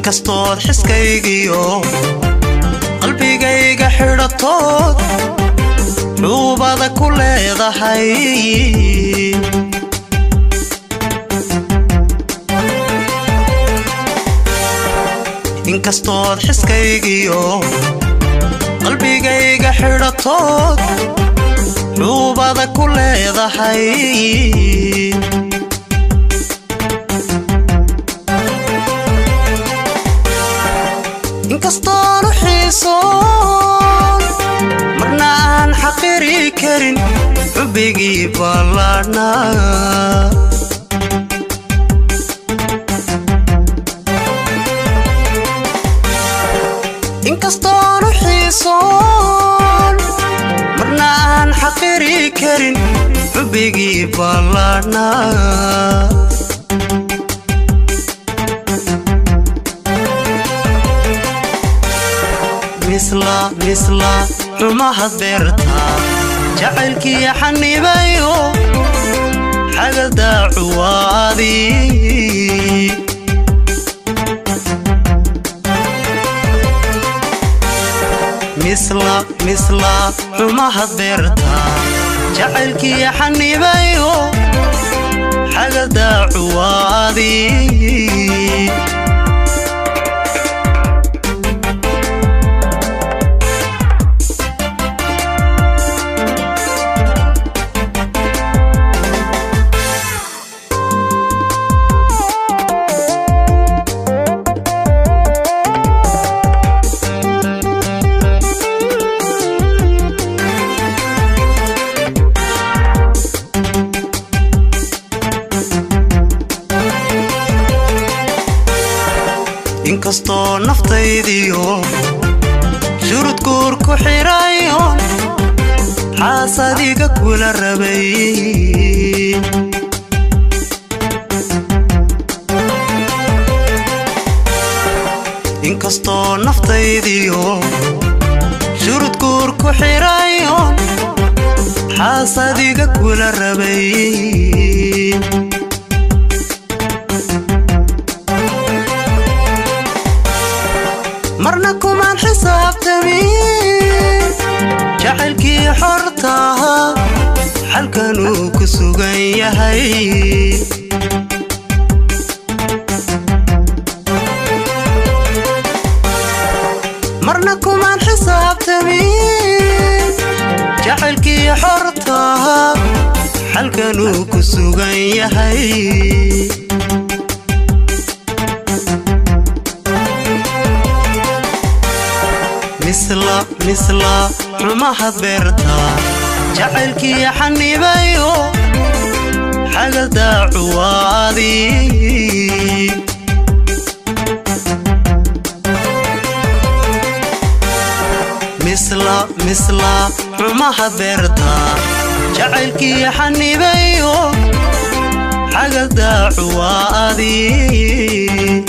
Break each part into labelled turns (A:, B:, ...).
A: inkastood xiskaygiyo qalbigayga xidhatood xuubada ku leedahay inkastood xiskaygiyo qalbigayga xidhatood xuubada ku leedahay inkastoonu xiisoon marna aan xaqiri karin xubbigii ballaadhnaa inkastoonu xiisoon marna aan xaqiri karin xubbigii ballaadhnaa misla misla xumahad beertaa jacaylkii xanibayo xagadaacuwaadii misla misla xumahad beertaa jacaylkii xanibayo xagadaacuwaadii inkastoo naftaydiyo shurud guur ku xidhayoon xaasadiga kula rabay inkastoo naftaydiyo shurud guur ku xidhayoon xaasadiga kula rabay marna kumaan xisaabtamin jacaylkii xortaha xalkanuu ku sugan yahay marna kumaan xisaabtamin jacaylkii xortaha xalkanuu ku sugan yahay misla misla xumahad beertaa jacaylkii xanibayo xagadaacuwaadii misla misla xumahad beertaa jacaylkii xanibayo xagadaacuwaadii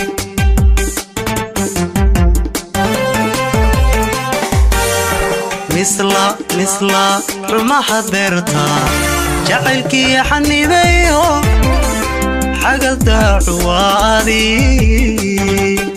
A: misla misla xumahad beertaa jacaylkii xanibayo xagadaacuwaadii